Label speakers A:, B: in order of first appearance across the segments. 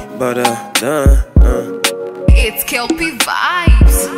A: but uh, done. Uh.
B: It's Kelpie Vibes.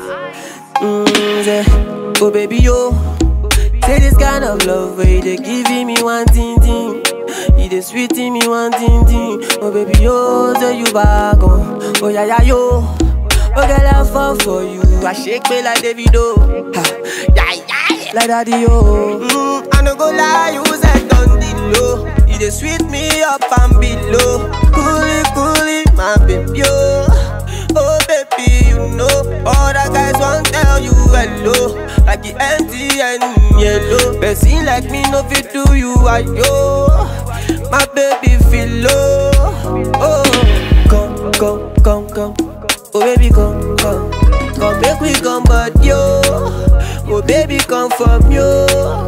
C: Mm, say, oh baby yo, say this kind of love where you dey giving me one thing thing, you dey sweeting me one thing thing. Oh baby yo, say you back on, oh yeah yeah yo, oh girl I fall for you, I shake me like Davido, ha, yeah yeah, like daddy yo. Mm, I no go lie, you said on the low, you dey sweet me up and below, coolie coolie, my baby yo. Oh baby, you know all the guys want tell you hello, like the MTN yellow. Person like me no fit do you ayo, my baby feel low. Oh, come come come come, oh baby come come, come make we come but yo, oh baby come from yo.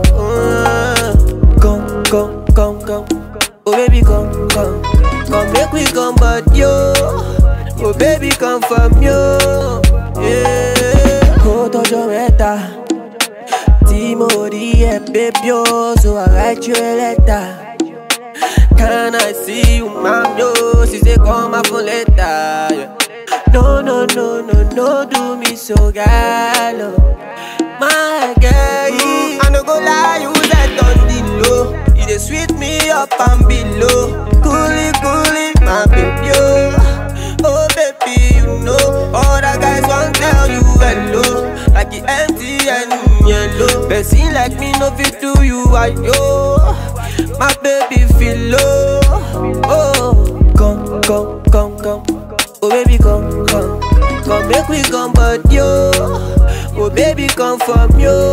C: Uh, come come come come, oh baby come come, come make we come but yo. Oh baby come from you yeah. Kó tọjọ́ mẹ́ta tí mo rí ẹ baby o so I write you a letter. Can I see you ma'am yo? She say come my phone later. Yeah. No no no no no do me so gallo. My girl, I no go lie you that on the low. You dey sweet me up and below. Coolie coolie my baby oh. Oh baby, you know all the guys want tell you hello, like the MTN yellow. Person like me no fit do you ayo, my baby feel low. Oh, come come come come, oh baby come come, come make we come but yo. Oh baby come from yo.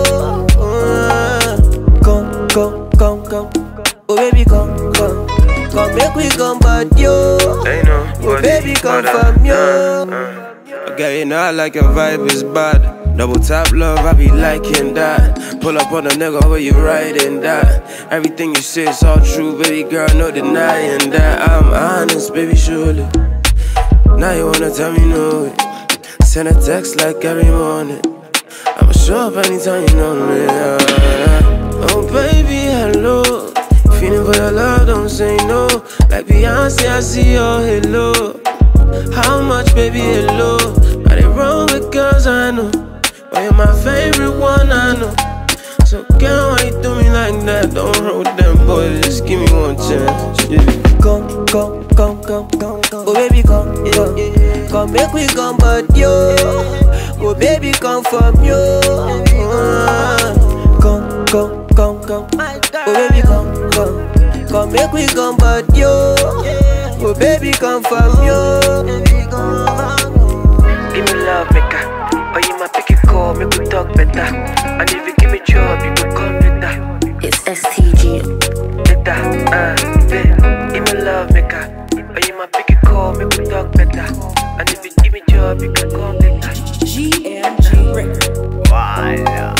C: Uh, come come come come, oh baby come come, come make we come but yo.
A: Ain't no
C: Oh baby come
A: but, uh,
C: from you.
A: uh, uh. Okay, you know I like your vibe is bad. Double tap love, I be liking that. Pull up on a nigga where you riding that. Everything you say is all true, baby girl, no denying that. I'm honest, baby, surely. Now you wanna tell me no. Send a text like every morning. I'ma show up anytime you know me. yeah, yeah. Oh baby, hello. Feeling for your love, don't say no. Like Beyonce, I see your halo. How much, baby, hello? Got it wrong with girls, I know. But you're my favorite one, I know. So, girl, why you do me like that? Don't roll with them boys, just give me one chance. Yeah.
C: Come, come, come, come, come, come. Oh baby come, come, come make we come but yo. Oh baby come from yo. Uh, come, come, come, come. Oh baby come, come, come make we come but yo. Oh baby come from yo.
D: Give me love, maker. Or you might pick a call, make we talk better. And if you give me job, you could come later.
E: It's STG.
D: Later, uh, babe. Give me love, maker. Or you might pick a call, make we talk better. And if you give me job, you could come later.
E: GMG Records.
D: Why?